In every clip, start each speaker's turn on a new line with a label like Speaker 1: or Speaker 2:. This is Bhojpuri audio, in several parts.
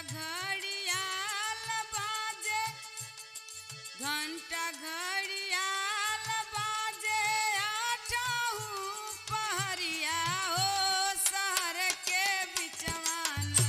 Speaker 1: घड़ियाल बाजे घंटा घड़ियाल बाजे आठहू पहरिया हो शहर के बिचवाना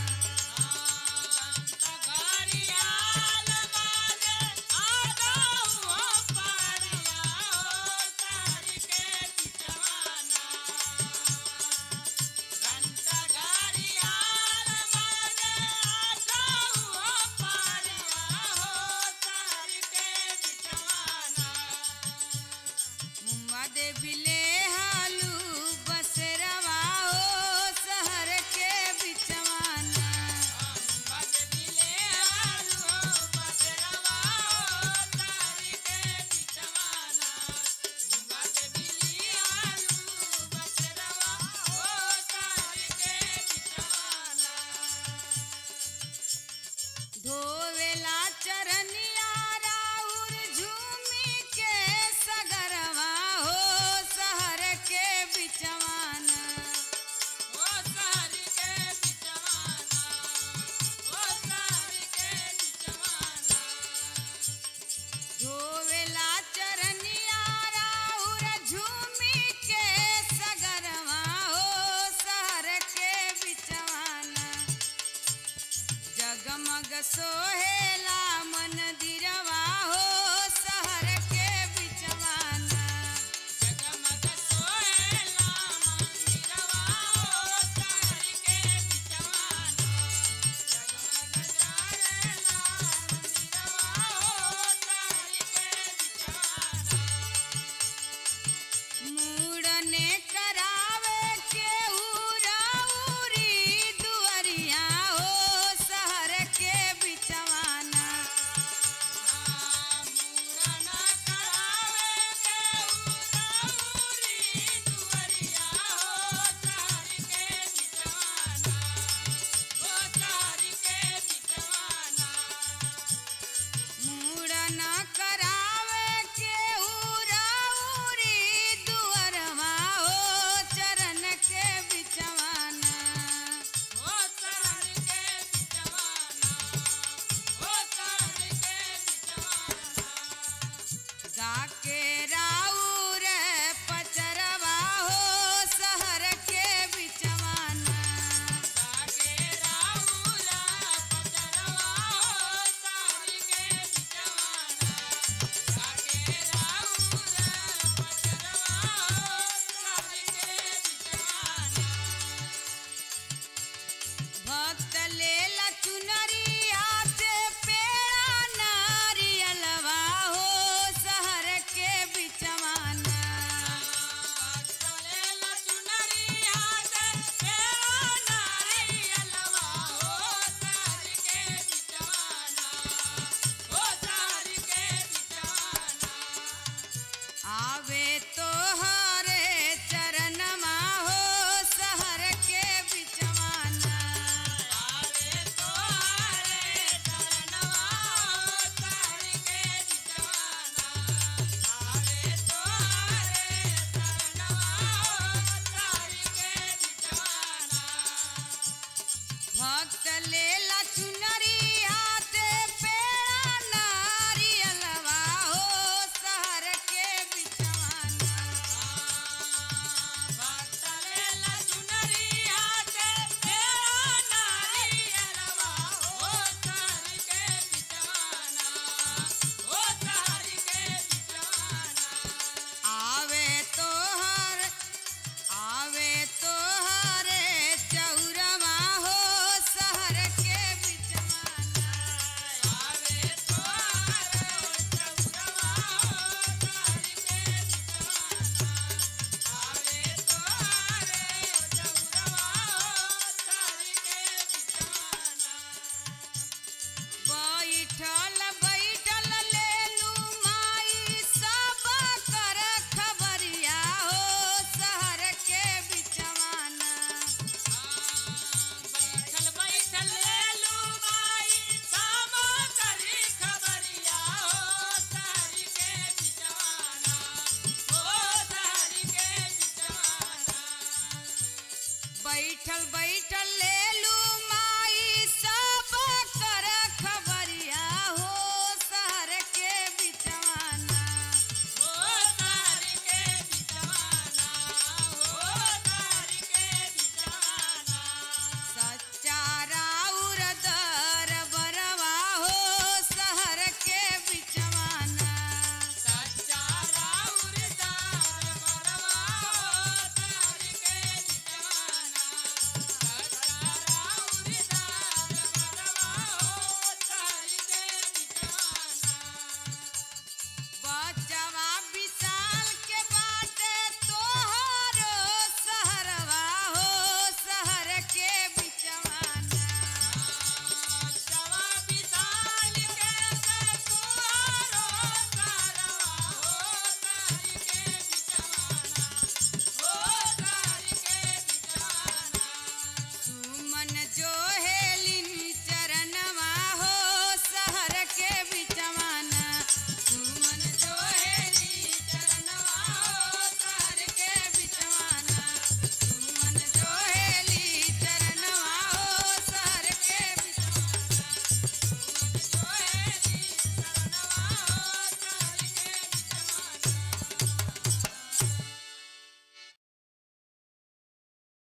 Speaker 1: मुम्मा देवी ले हालू बसरवा हो शहर के बिचवाना धोवेला चरनिया राउर झूमी के सगरवा हो शहर के बिचवाना धोवेला चरनिया राउर झूमी के सगरवा हो शहर के बिचवाना जगमग सोहेला मंदिरवा हो शहर के बिचवाना मूड़ने करावे के उराउरी दुअरिया हो शहर के बिचवाना मूड़न करावे के उराउरी दुअरवा हो चरण के बिचवाना गा के राउ